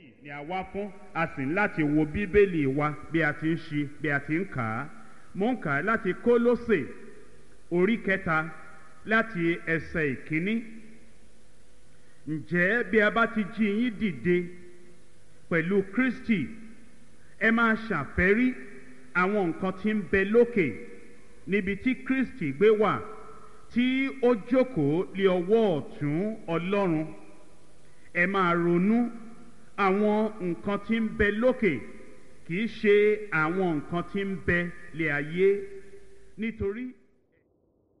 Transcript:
ni a wá fún a sì ń láti wo bíbélì wa bí a ti ń ṣe bí a ti ń kà á mo ń kà á láti kólósè orí kẹta láti ẹsẹ̀ ìkíní ǹjẹ́ bí a bá ti jí yín dìde pẹ̀lú kristi ẹ máa ṣàfẹ́rí àwọn nǹkan tí ń bẹ lókè níbi tí kristi gbé wà tí ó jókòó lé ọwọ́ ọ̀tún ọlọ́run ẹ máa ronú àwọn nǹkan tí ń bẹ lókè kì í ṣe àwọn nǹkan tí ń bẹ lé ayé nítorí